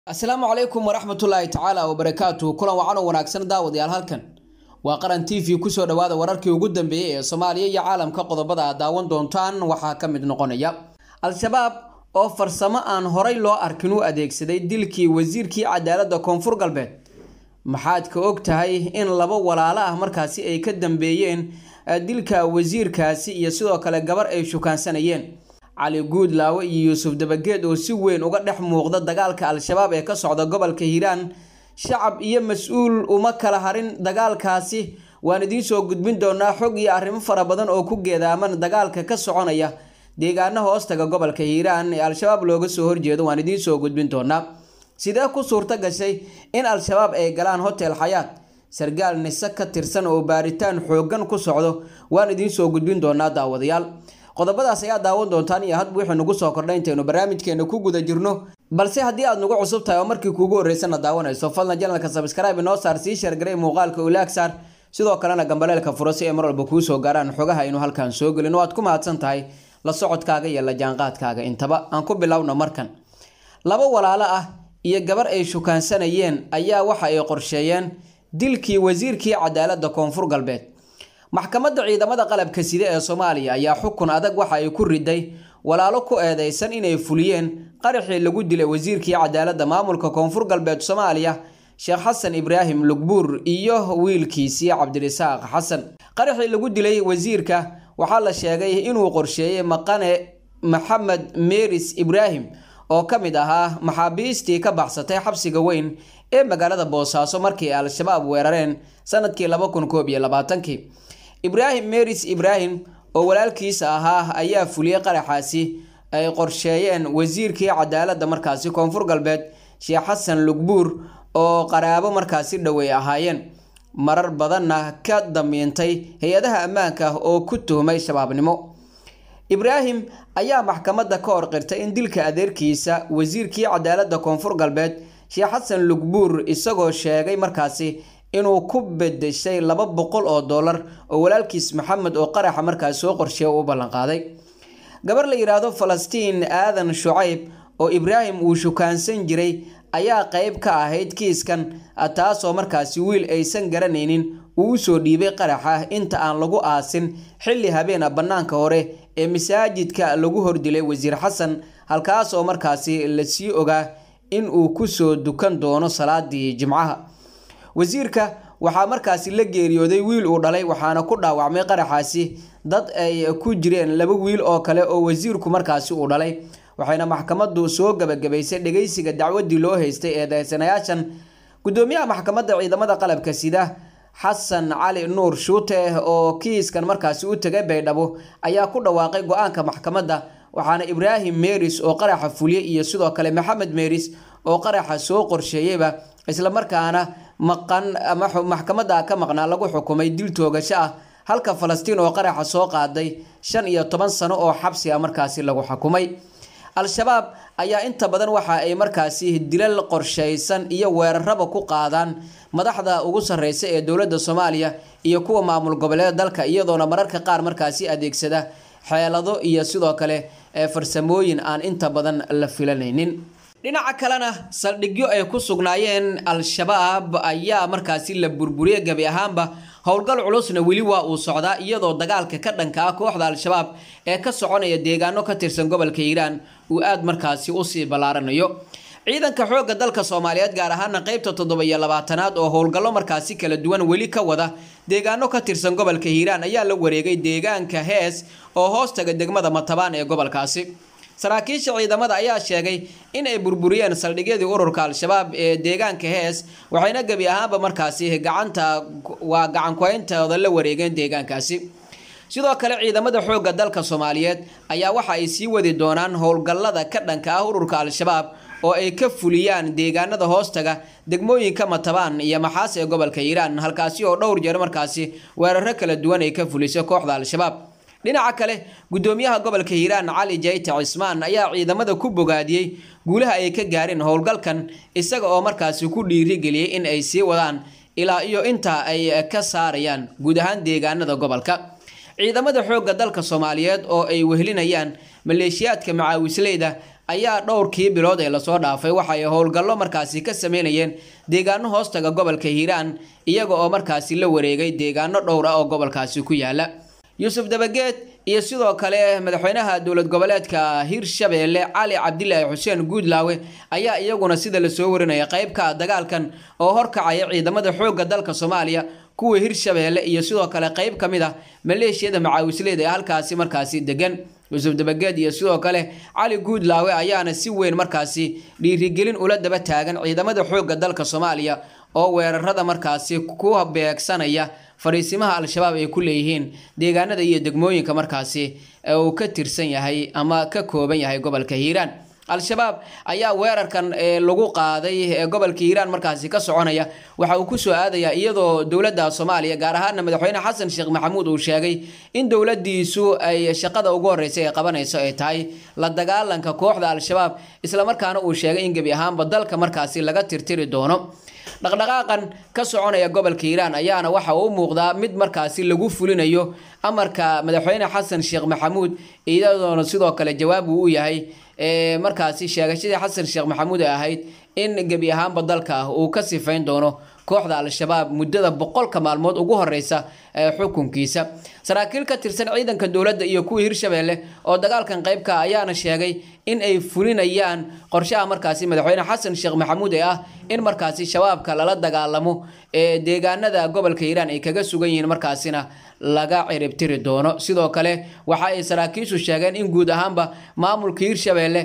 asalaamu calaykum waraxmatullaahi tacaala wabarakaatuhu kulan wacan oo wanaagsan daawadayaal halkan waa qaran t v kusoo dhawaada wararkii ugu dambeeyey ee soomaaliya iyo caalamka qodobada aad daawan doontaan waxaa ka mid noqonaya al-shabaab oo farsamo aan horay loo arkin u adeegsaday dilkii wasiirkii cadaaladda koonfur galbeed maxaad ka og tahay in laba walaalo ah markaasi ay ka dambeeyeen dilka wasiirkaasi iyo sidoo kale gabar ay shukaansanayeen cali guudlaawe iyo yuusuf dabageed oo si weyn uga dhex muuqda dagaalka al-shabaab ee ka socda gobolka hiiraan shacab iyo mas-uul uma kala harin dagaalkaasi waan idiin soo gudbin doonaa xog iyo arrimo fara badan oo ku geedaaman dagaalka ka soconaya deegaana hoostaga gobolka hiiraan ee al-shabaab looga soo horjeedo waan idiin soo gudbin doonaa sidee ku suurto gashay in al-shabaab ay galaan hotel xayaat sargaal nise ka tirsan oo baaritaan xooggan ku socdo waan idiin soo gudbin doonaa daawadayaal qodobadaas ayaa daawan doontaan iyo hadba wixii nagu soo kordhay intaynu barnaamijkeena ku guda jirno balse haddii aad nagu cusub tahay oo markii kuugu horreysana daawanayso fadlan janalka sabskraibe noo saar sii sheergaray muuqaalka ulaag saar sidoo kalena gambaleelka furo si ay mar walba kuu soo gaaraan xogaha aynu halkan soo gelin oo aad ku mahadsan tahay la socodkaaga iyo la jaanqaadkaaga intaba aan ku bilowna markan laba walaalo ah iyo gabar ay shukaansanayeen ayaa waxa ay qorsheeyeen dilkii wasiirkii cadaaladda koonfur galbeed maxkamadda ciidamada qalabka side ee soomaaliya ayaa xukun adag waxa ay ku riday walaalo ku eedeysan inay fuliyeen qaraxii lagu dilay wasiirkii cadaaladda maamulka koonfur galbeed soomaaliya sheekh xasan ibraahim lugbuur iyo wiilkiisii cabdirisaaq xasan qaraxii lagu dilay wasiirka waxaa la sheegay inuu qorsheeyey maqane maxamed meris ibraahim oo ka mid ahaa maxaabiistii ka baxsatay xabsiga weyn ee magaalada boosaaso markii al-shabaab weerareen sanadkii laba kun koob iyo labaatankii ibraahim meris ibraahim oo walaalkiisa ahaa ayaa fuliyey qaraxaasi ay qorsheeyeen wasiirkii cadaaladda markaasi koonfur galbeed sheekh xasan lugbuur oo qaraabo markaasi dhowey ahaayeen marar badanna ka damiintay hay-adaha ammaanka oo ku tuhmay shabaabnimo ibraahim ayaa maxkamadda ka hor qirtay in dilka adeerkiisa wasiirkii cadaaladda koonfur galbeed sheekh xasan lugbuur isagoo sheegay markaasi inuu ku bedeshay laba boqol oo dollar oo walaalkiis maxamed oo qaraxa markaas soo qorsheeya u ballanqaaday gabar la yidhaahdo falastiin aadan shucayb oo ibraahim uu shukaansan jiray ayaa qeyb ka ahayd kiiskan taasoo markaasi wiil aysan garanaynin uu usoo dhiibay qaraxa inta aan lagu aasin xilli habeena bannaanka hore ee masaajidka lagu hordilay wasiir xasan halkaasoo markaasi lasii ogaa in uu kusoo dukan doono salaadii jimcaha wasiirka waxaa markaasi la geeriyooday wiil uu dhalay waxaana ku dhaawacmay qaraxaasi dad ay ku jireen laba wiil oo kale oo wasiirku markaasi uu dhalay waxayna maxkamaddu soo gabagabaysay dhageysiga dacwadii loo haystay ee daysanayaashan gudoomiyaha maxkamadda ciidamada qalabka sida xasan cali nuur shuute oo kiiskan markaasi u tegay baydhabo ayaa ku dhawaaqay go-aanka maxkamadda waxaana ibraahim meris oo qaraxa fuliyey iyo sidoo kale maxamed meris oo qaraxa soo qorsheeyeyba islamarkaana maqan ama maxkamadda ka maqnaa lagu xukumay dil toogasho ah halka falastiin oo qaraxa soo qaaday shan iyo toban sano oo xabsi ah markaasi lagu xukumay al-shabaab ayaa inta badan waxa ay markaasi dilal qorshaysan iyo weeraraba ku qaadaan madaxda ugu sarreysa ee dowladda soomaaliya iyo kuwa maamul goboleeda dalka iyadoona mararka qaar markaasi adeegsada xeelado iyo sidoo kale farsamooyin aan inta badan la filanaynin dhinaca kalena saldhigyo ay ku sugnaayeen al-shabaab ayaa markaasi la burburiyey gabi ahaanba howlgal culusna weli waa uu socdaa iyadoo dagaalka ka dhanka ah kooxda al-shabaab ee ka soconaya deegaano ka tirsan gobolka hiiraan uu aada markaasi usii ballaaranayo ciidanka xoogga dalka soomaaliyeed gaar ahaana qeybta toddoba iyo labaatanaad oo howlgallo markaasi kala duwan weli ka wada deegaano ka tirsan gobolka hiiraan ayaa la wareegay deegaanka hees oo hoostaga degmada matabaan ee gobolkaasi saraakiisha ciidamada ayaa sheegay in ay burburiyeen saldhigyadii ururka al-shabaab ee deegaanka hees waxayna gebi ahaanba markaasi gacanta waa gacankuhayntooda la wareegeen deegaankaasi sidoo kale ciidamada xoogga dalka soomaaliyeed ayaa waxa ay sii wadi doonaan howlgallada ka dhanka ah ururka al-shabaab oo ay ka fuliyaan deegaanada hoostaga degmooyinka matabaan iyo maxaas ee gobolka hiiraan halkaasi oo dhowr jeer markaasi weeraro kala duwan ay ka fulisay kooxda al-shabaab dhinaca kale gudoomiyaha gobolka hiiraan cali jayte cismaan ayaa ciidamada ku bogaadiyey guulaha ay ka gaareen howlgalkan isaga oo markaasi ku dhiirigeliyey in ay sii wadaan ilaa iyo intaa ay ka saarayaan guud ahaan deegaanada gobolka ciidamada xoogga dalka soomaaliyeed oo ay wehelinayaan maleeshiyaadka macaawisleyda ayaa dhowrkii bilood ee lasoo dhaafay waxay howlgallo markaasi ka sameynayeen deegaano hoostaga gobolka hiiraan iyaga oo markaasi la wareegay deegaano dhowr ah oo gobolkaasi ku yaala yuusuf dabageed iyo sidoo kale madaxweynaha dowlad goboleedka hirshabeelle cali cabdilaahi xuseen guudlaawe ayaa iyaguna sida lasoo warinaya qayb ka ah dagaalkan oo horkacaya ciidamada xoogga dalka soomaaliya kuwa hirshabeelle iyo sidoo kale qayb ka mid ah maleeshiyada macaawisleeda ee halkaasi markaasi degan yuusuf dabageed iyo sidoo kale cali guudlaawe ayaana si weyn markaasi dhiirigelin ula daba taagan ciidamada xoogga dalka soomaaliya oo weerarada markaasi ku beegsanaya fariisimaha al-shabaab ay ku leeyihiin deegaanada iyo degmooyinka markaasi uu ka tirsan yahay ama ka kooban yahay gobolka hiiraan al-shabaab ayaa weerarkan lagu qaaday ee gobolka hiiraan markaasi ka soconaya waxa uu kusoo aadayaa iyadoo dowladda soomaaliya gaar ahaana madaxweyne xasan sheekh maxamuud uu sheegay in dowladiisu ay shaqada ugu horeysa ay qabanayso ay tahay la dagaalanka kooxda al-shabaab islamarkaana uu sheegay in gebi ahaanba dalka markaasi laga tirtiri doono dhaqdhaqaaqan ka soconaya gobolka hiiraan ayaana waxa uu u muuqdaa mid markaasi lagu fulinayo amarka madaxweyne xasan sheekh maxamuud iyadoona sidoo kale jawaab uu u yahay markaasi sheegashadii xasan sheekh maxamuud ay ahayd in gebi ahaanba dalka uu ka sifayn doono kooxda al-shabaab muddada boqolka maalmood ugu horeysa ee xukunkiisa saraakiil ka tirsan ciidanka dowladda iyo kuwii hirshabeelle oo dagaalkan qaybka ayaana sheegay in ay fulinayaan qorshaha markaasi madaxweyne xasan sheekh maxamuud ee ah in markaasi shabaabka lala dagaalamo ee deegaanada gobolka hiiraan ay kaga sugan yihiin markaasina laga ciribtiri doono sidoo kale waxa ay saraakiishu sheegeen in guud ahaanba maamulka hirshabeelle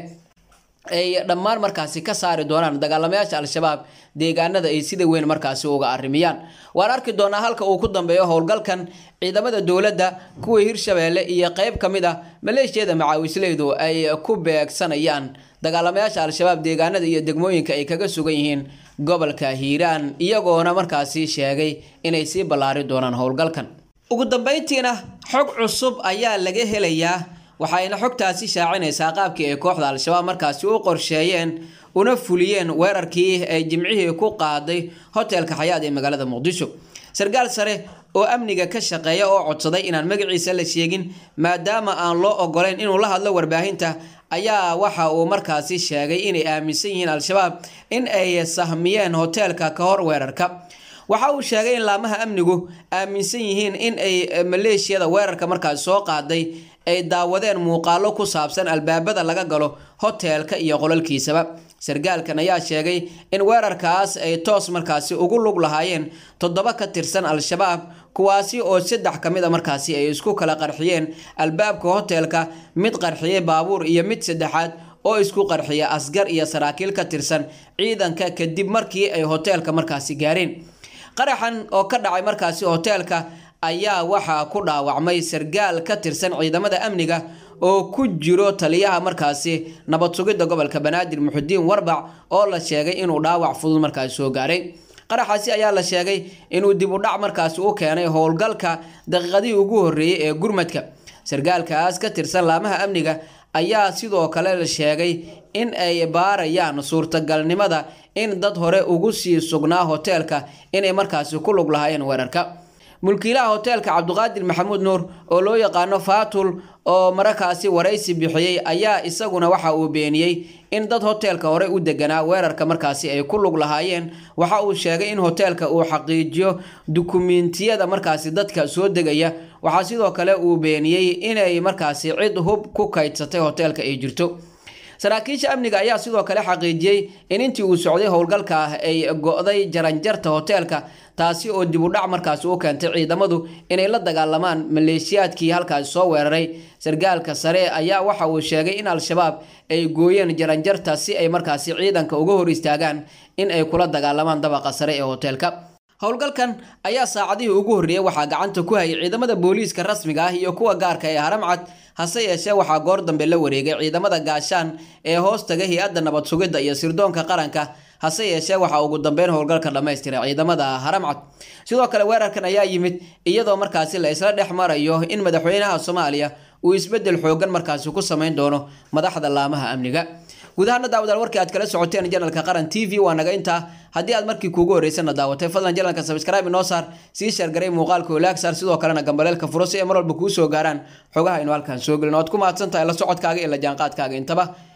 ay dhammaan markaasi ka saari doonaan dagaalamayaasha al-shabaab deegaanada ay sida weyn markaasi uga arrimiyaan waan arki doonaa halka uu ku dambeeyo howlgalkan ciidamada dowladda kuwa hirshabeelle iyo qayb ka mid ah maleeshiyada macaawisleydu ay ku beegsanayaan dagaalamayaasha al-shabaab deegaanada iyo degmooyinka ay kaga sugan yihiin gobolka hiiraan iyagoona markaasi sheegay inay sii ballaari doonaan howlgalkan ugu dambeyntiina xog cusub ayaa laga helayaa waxayna xogtaasi shaacinaysaa qaabkii ay kooxda al-shabaab markaasi u qorsheeyeen una fuliyeen weerarkii ay jimcihii ku qaaday hotelka xayaad ee magaalada muqdisho sarkaal sare oo amniga ka shaqeeya oo codsaday inaan magaciisa la sheegin maadaama aan loo ogolayn inuu la hadlo warbaahinta ayaa waxa uu markaasi sheegay inay aaminsan yihiin al-shabaab in ay sahmiyeen hoteelka ka hor weerarka waxa uu sheegay in laamaha amnigu aaminsan yihiin in ay maleeshiyada weerarka markaasi soo qaaday ay daawadeen muuqaalo ku saabsan albaabada laga galo hoteelka iyo qolalkiisaba sarkaalkan ayaa sheegay in weerarkaas ay toos markaasi ugu lug lahaayeen toddoba ka tirsan al-shabaab kuwaasi oo saddex ka mid a markaasi ay isku kala qarxiyeen albaabka hoteelka mid qarxiyey baabuur iyo mid saddexaad oo isku qarxiya asgar iyo saraakiil ka tirsan ciidanka kadib markii ay hoteelka markaasi gaareen qaraxan oo ka dhacay markaasi hoteelka ayaa waxaa ku dhaawacmay sarkaal ka tirsan ciidamada amniga oo ku jiro taliyaha markaasi nabad sugidda gobolka banaadir muxudiin warbac oo la sheegay inuu dhaawac fudud markaasi soo gaaray qaraxaasi ayaa la sheegay inuu dib u dhac markaasi u keenay howlgalka daqiiqadihii ugu horreeyey ee gurmadka sarkaalkaas ka tirsan laamaha amniga ayaa sidoo kale la sheegay in ay baarayaan suurtagalnimada in dad hore ugu sii sugnaa hoteelka inay markaasi ku lug lahaayeen weerarka mulkiilaha hoteelka cabdiqaadir maxamuud nuur oo loo yaqaano faatul oo marakaasi waraysi bixiyey ayaa isaguna waxa uu beeniyey in dad hoteelka hore u deganaa weerarka markaasi ay ku lug lahaayeen waxa uu sheegay in hoteelka uu xaqiijiyo dukumiintiyada markaasi dadka soo degaya waxaa sidoo kale uu beeniyey inay markaasi cid hub ku kaydsatay hoteelka ay jirto saraakiisha amniga ayaa sidoo kale xaqiijiyey in intii uu socday howlgalka ah ay go-day jaranjarta hoteelka taasi oo dib u dhac markaasi u keentay ciidamadu inay la dagaalamaan maleeshiyaadkii halkaasi soo weeraray sarkaalka sare ayaa waxa uu sheegay in al-shabaab ay gooyeen jaranjarta si ay markaasi ciidanka uga hor istaagaan in ay kula dagaalamaan dabaqa sare ee hoteelka howlgalkan ayaa saacadihii ugu horreeyey waxaa gacanta ku hayay ciidamada booliiska rasmiga ah iyo kuwa gaarka ee haramcad hase yeeshee waxaa goor dambe la wareegay ciidamada gaashaan ee hoos taga hay-adda nabad sugidda iyo sirdoonka qaranka hase yeeshee waxaa ugu dambeyn howlgalka dhammaystira ciidamada haramcad sidoo kale weerarkan ayaa yimid iyadoo markaasi la isla dhex marayo in madaxweynaha soomaaliya uu isbeddel xoogan markaasi ku samayn doono madaxda laamaha amniga guud ahaana daawadaal warkii aad kala socoteen janalka qaran t v waa naga intaa haddii aad markii kuugu horreysana daawatay fadlan janalka sabskraibe inoo saar sii sheergaray muuqaalka olaag saar sidoo kalena gambaleelka furo si ay mar walba kuu soo gaaraan xogaha aynu halkan soo gelin oad ku mahadsan tahay la socodkaaga iyo la jaanqaadkaaga intaba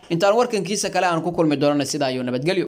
intaan warkankiisa kale aan ku kulmi doonana sidaa iyo nabadgelyo